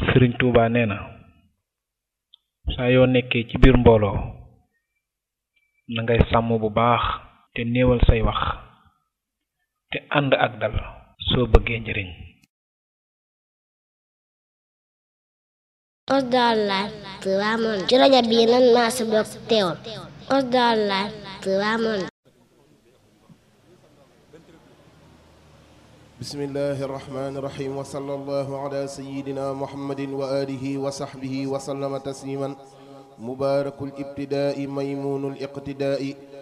sëriñ Tuuba nee na saa yoo nekkee ci biir mbooloo na ngay sàmm bu baax te néewal say wax te ànd ak dal soo bëggee njëriñ Osdar Live Ramon ci rajo bii nan maa si bokk teewul Osdar Live Ramon بسم الله الرحمن الرحيم وصلى الله على سيدنا محمد وآله وصحبه وسلم تسليما مبارك الابتداء ميمون الاقتداء